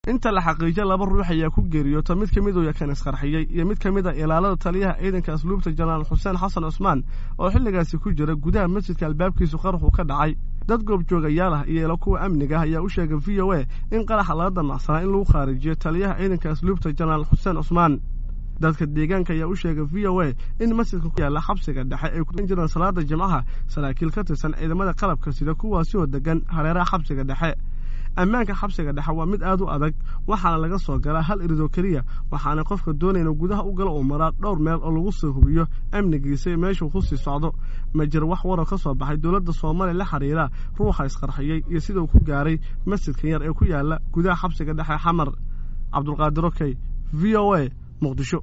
inta la xaqiijo laba ruux ayaa ku geeriyoota mid ka mid uu yakan isqarxiyey iyo mid ka mid a ilaalada taliyaha ciidanka asluubta jenaraal xuseen xasan cusmaan oo xilligaasi ku jira gudaha masjidka albaabkiisu qaraxu ka dhacay dad goobjoogayaal ah iyo ilo kuwa amniga ah ayaa u sheegay v o a in qaraxa laga damacsanaa in lagu khaarijiyo taliyaha ciidanka asluubta jenaraal xuseen cusmaan dadka deegaanka ayaa u sheegay v o a in masjidka ku yaalla xabsiga dhexe ay ku jiraan salaada jimcaha saraakiil ka tirsan ciidamada qalabka sida kuwaasi oo degan hareeraha xabsiga dhexe ammaanka xabsiga dhexe waa mid aad u adag waxaana laga soo galaa hal iridoo keliya waxaana qofka doonayna gudaha u galo uu maraa dhowr meel oo lagu soo hubiyo amnigiisa meeshuu ku sii socdo ma jiro wax waroo ka soo baxay dowladda soomaaliya la xiriira ruuxa isqarxiyey iyo sida uu ku gaaray masjidkan yar ee ku yaalla gudaha xabsiga dhexe xamar cabdulqaadir okey v o a muqdisho